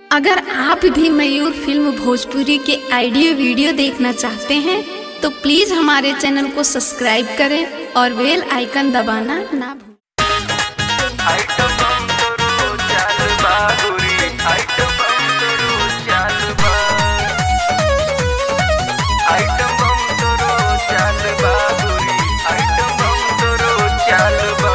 अगर आप भी मयूर फिल्म भोजपुरी के ऑडियो वीडियो देखना चाहते हैं तो प्लीज हमारे चैनल को सब्सक्राइब करें और बेल आइकन दबाना ना भूलें आइटम बम करो चाल बागुरी आइटम बम करो चाल बा आइटम बम करो चाल बागुरी आइटम बम करो चाल बा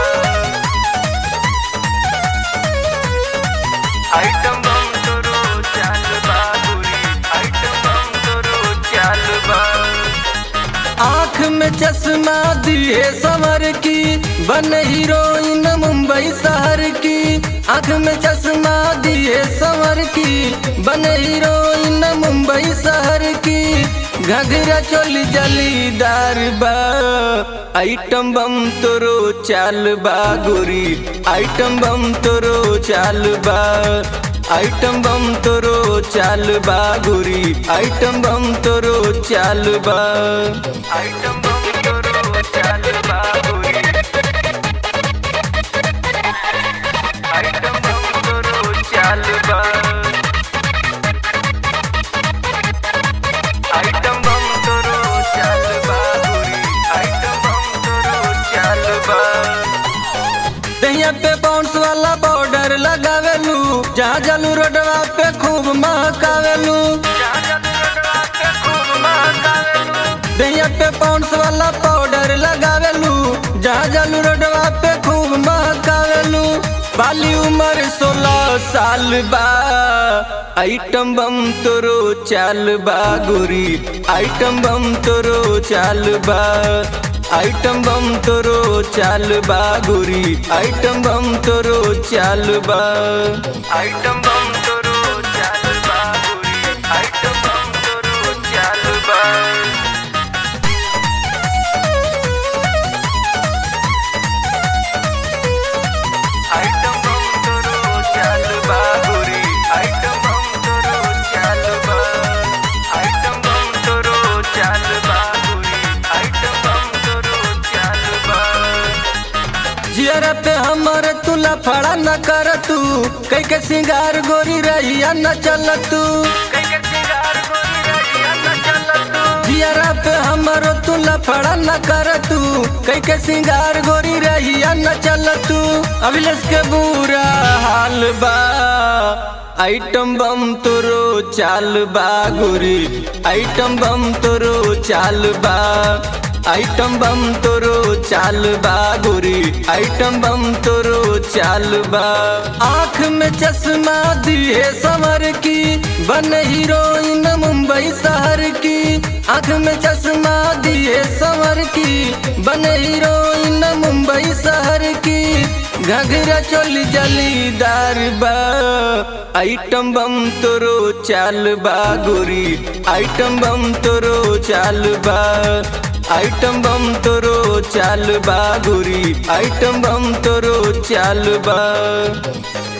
आइटम बम करो चाल बागुरी आइटम बम करो चाल बा आँख में चश्मा दिए समर की बन हीरोइन मुंबई शहर की आँख में चश्मा दिए समर की बन हीरोइन मुंबई शहर की घघरा चोली जलीदार बा आइटम बम तोरो चाल बा गोरी आइटम बम तोरो चाल बा आइटम बम तोरो चाल बा गोरी आइटम बम तोरो चाल बा आइटम बम करो चाल बागुरी आइटम बम करो चाल बा आइटम बम करो चाल बागुरी आइटम बम करो चाल बा दहिया पे बाउंस वाला बॉर्डर लगावेलू जहाँ जलू रोडवा पे खूब महकावेलू दहिया पे बाउंस वाला पाउडर लगावेलू जहाँ जलू रोडवा पे खूब महकावेलू बाली उम्र सोलह साल बा आइटम बम तोरो चाल बा गोरी आइटम बम तोरो चाल बा आइटम बम तोरो चाल बा गोरी आइटम बम तोरो चाल बा आइटम बम करो चाल बागुरी आइटम बम करो चाल बा आइटम बम करो चाल बागुरी आइटम बम करो चाल बा आइटम बम करो चाल बागुरी आइटम बम करो चाल बा जियर पे हमर तुला फड़ा न कर तू कई के सिंगार गोरी रहिया न चल तू जियरा पे हमर तुला फड़ा न कर तू कई के सिंगार गोरी रहिया न चल तू अभिलेष के बुरा हाल बा आइटम बम तोरो चाल बा गोरी आइटम बम तोरो चाल बा आइटम बम तोरो चाल बा गोरी आइटम बम तोरो चाल बा आँख में चश्मा दिए समर की बन हीरोइन मुंबई शहर की आँख में चश्मा दिए समर की बन हीरोइन मुंबई शहर की घघरा चोली जलीदार बा आइटम बम तोरो चाल बा गोरी आइटम बम तोरो चाल बा आइटम बम तोरो चाल बा गोरी आइटम बम तोरो चाल बा